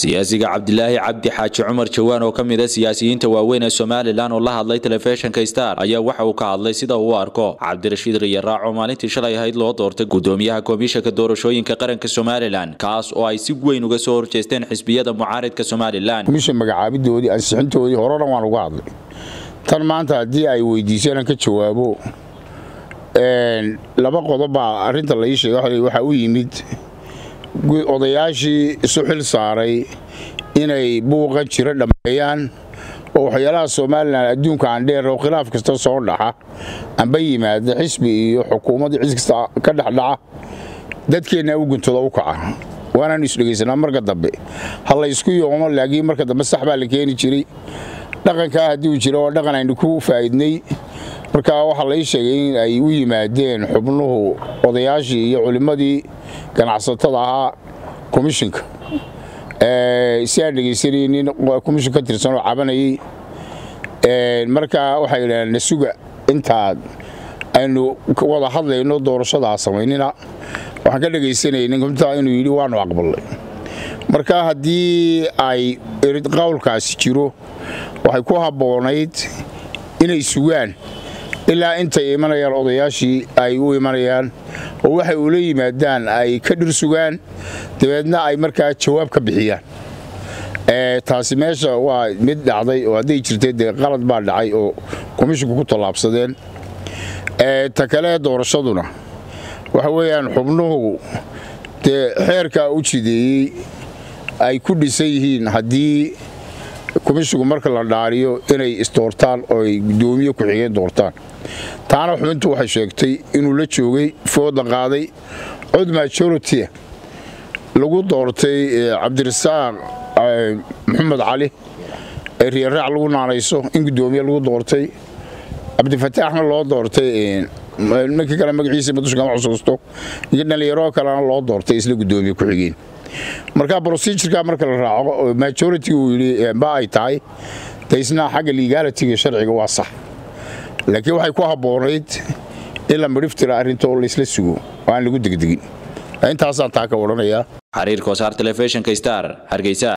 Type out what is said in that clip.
siyaasiga cabdilaahi cabdi xaaji cumar jawaan oo ka mid a siyaasiyiinta waaweyn ee somalilan oo la hadlay telefishinka star ayaa waxa uu ka hadlay sida uu u arko cabdirashiid riyaraac oo maalintii shalay ahayd loo doortay gudoomiyaha komishanka doorashooyinka qaranka somalilan kaas oo ay si weyn uga soo horjeesteen xisbiyada mucaaridka somalilan komishan magacaabidoodii ansixintoodii horena waan uga hadlay tan maanta haddii ay weydiiseen ka jawaabo laba qodobbaa arinta la ii sheegay waxaa u yimid odayaashii isu xil saaray inay buuqa jiro dhammeeyaan oo waxyaalaha somalilan adduunka aandheer oo khilaaf kasta soo dhaxa amba yimaada xisbi iyo xukuumadda cis kasta ka dhexdhaca dadkeenna u guntooda u kaca waanaanu isdhegaysanaa marka dambe ha laysku yoomo laakiin marka dambe sax baa la keeni jiray dhaqankaa haddii uu jira waa dhaqan aynu ku faa'idnay marka waxaa lai sheegay in ay u yimaadeen xubnuhu odayaashii iyo culimmadii ganacsatada ahaa komishinka si aan dhegaysanay nin komishin ka tirsan oo cabanayay marka waxay yidhahdeen nasuga intaad aynu wada hadlayno doorashadaa samaynina waxaan ka dhegaysanayay ninta inuu yidhi waanu aqbalnay marka haddii ay qowlkaasi jiro waxay ku habboonayd inay sugaan ilaa intay imanayaan odayaashii ay u imanayaan oo waxay ula yimaadaan ay ka dhir sugaan dabeedna ay markaa jawaab ka bixiyaan taasi meesha waa mid dhacday oo hadday jirtay dee qalad baa dhacay oo komishinku ku tallaabsadeen ta kale doorashaduna waxa weeyaan xubnuhu dee xeerkaa u jideeyey ay ku dhisan yihiin haddii komishinku marka la dhaariyo inay isdoortaan oo ay guddoomiye ku-xigeen doortaan taana xubintu waxay sheegtay inuu la joogay fooda qaaday cod majority lagu doortay cabdirasaaq maxamed cali ee riyaraac lagu naanayso in guddoomiye lagu doortay cabdifataaxna loo doortay ninkii kale magaciisa madushkama xusuusto iyo dhallinyaro kalena loo doortay isla guddoomiye ku-xigeen marka brosijirka marka la raaco majority uu yidhi ba ay tahay daysna xagga legalitiga sharciga waa sax laakiin waxay ku habboonayd in la midhiftira arrinto laysla sugo oo aan lagu degdegin intaasaan taa ka odhanayaa xariir kosaar telefishinka star hargeysa